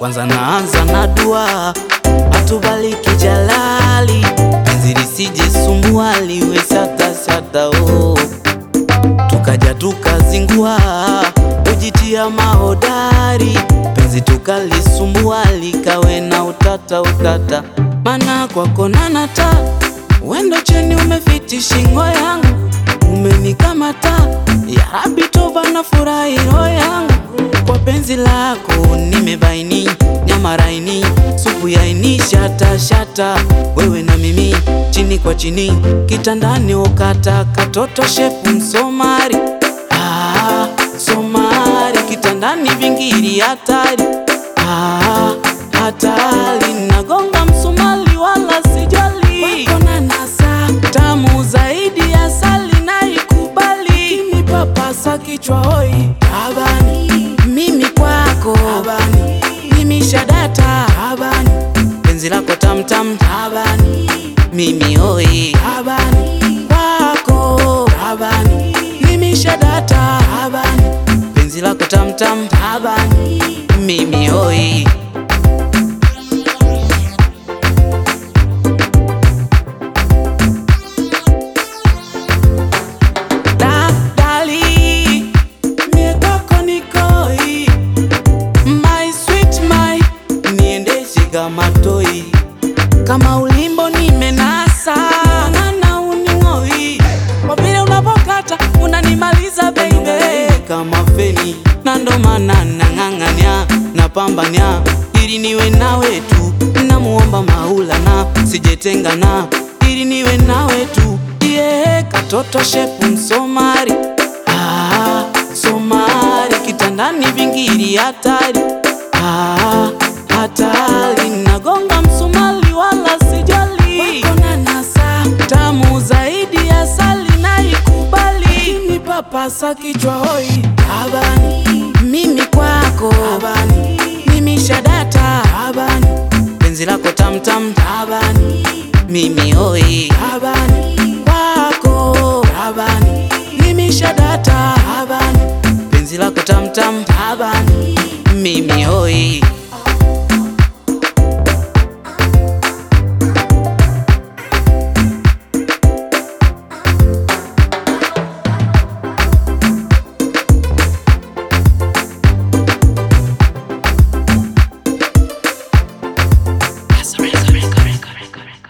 Kwanza naanza na dua, atubariki Jalali, penzi lisije sumbua, liwe sata sata oh. Tukaja tukazingua, ujitia mahodari, penzi tukalisumbua, likawe na utata utata, mana kwako nanata, wendo cheni umefiti shingo yangu, umenikamata ya Rabi, toba na furahi roho yangu kwa penzi lako nimebaini, nyama raini, supu yaini, shata shata, wewe na mimi chini kwa chini, kitandani ukata katoto shepu Msomari, ah, Somari kitandani vingiri hatari, ah, hatari nagonga msumali wala sijali, wako na nasa tamu zaidi ya sali naikubali, kinipapasa kichwa hoi tabani, mimi kwako tabani, mimi shadata tabani, penzi lako tamtam tabani, mimi hoi tabani, kwako tabani, mimi shadata tabani, penzi lako tamtam tabani, mimi hoi Da- dali, mie kwako nikoi, my sweet my, niendeshe kama toi, kama ulimbo nimenasa, ng'ang'ana uning'oi, kwa vile unapokata unanimaliza baby, kama feni, na ndo maana nang'ang'ania, napambania ili niwe nawe tu, namuomba Maulana sijetengana, ili niwe nawe tu yeah, katoto shepu Msomari ah, Somari kitandani vingiri hatari ah, hatari nagonga msumali wala sijali, wako na nasa tamu zaidi ya sali naikubali, kinipapasa kichwa hoi tabani, mimi kwako tabani, mimi shadata tabani, penzi lako tamtam tabani, mimi hoi